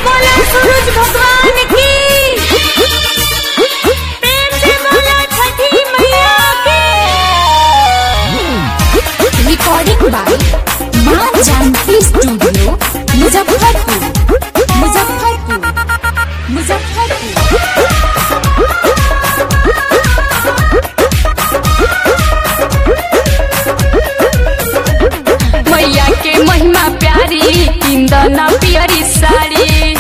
बोला सूरज भगवान की प्रेम से बोला छठी मैया की recording by Maa Janki studio Muzaffarpur Muzaffarpur Muzaffarpur मैया के महिमा प्यारी इंदना पियरी साड़ी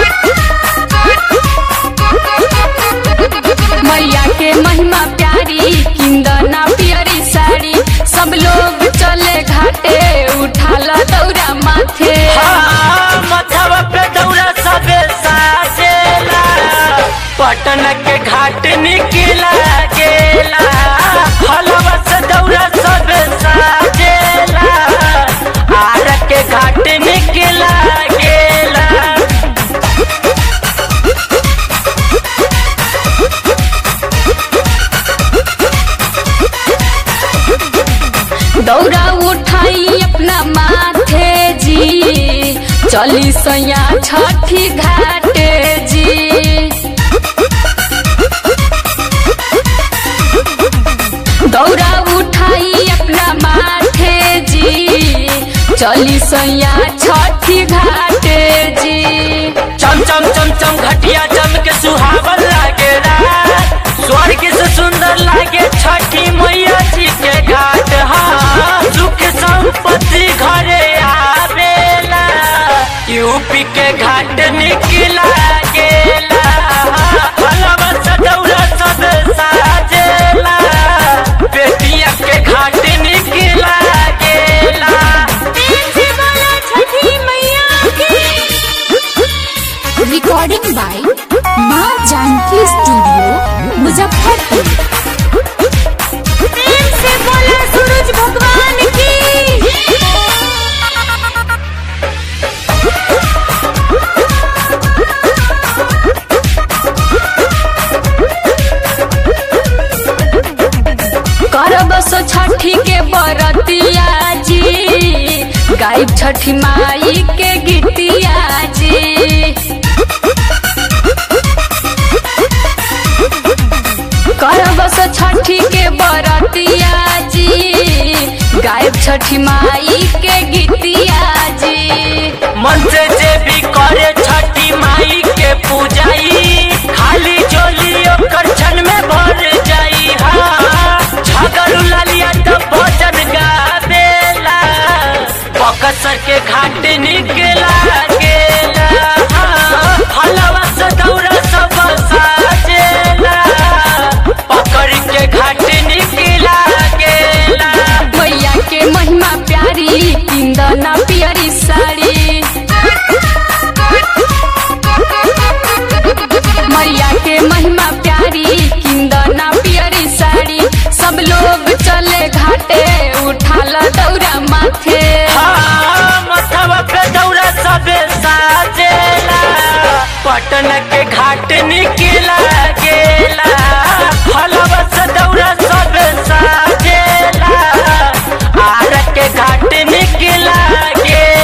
मैया के महिमा प्यारी इंदना पियरी साड़ी सब लोग चले घाटे उठाल दौरा माथे हाँ, मथवा पे दौरा सबे साजेला पटन के घाट निकला गेला हलवा से दौरा सबे साजेला आर के घाट निकला गेला दौरा उठाई अपना माथे जी चली सैया छठी घाटे जी दौरा उठाई अपना माथे जी चली सैया छठी घाटे जी चम चम चम चम घटिया चम के सुहावन लागेला स्वर्ग से सुंदर लागे छठी मैया जी के घाट हाँ सुख संपत्ति घरे आवेला यूपी के घाट निकला गेला हलवा सदौरा सब साजेला बेटिया के घाट निकला गेला प्रेम से बोला छठी मैया की recording by Maa Janki studio Muzaffarpur प्रेम से बोला सूरज भगवान की करब सो छठी के बरतिया जी गायब छठी माई के गीतिया जी करब सो छठी के बरतिया जी गायब छठी माई के गीतिया जी मन से जे भी करे छठी माई के पूजाई खाली जोली ओकर क्षण में भर जाई हाँ झगड़ू लालिया तो भजन गावेला बकसर के घाट निकला गेला हाँ, हलवा से दौरा सब साजेला पकड़ के घाट निकला गेला मैया के महिमा प्यारी इंदना पियरी साड़ी मैया के महिमा प्यारी इंदना पियरी साड़ी सब लोग चले घाटे उठाल दौरा माथे हाँ, मथवा पे दौरा सबे साजेला पटन के घाट निकला गेला हलवा से दौरा सबे साजेला आर के घाट निकला गेला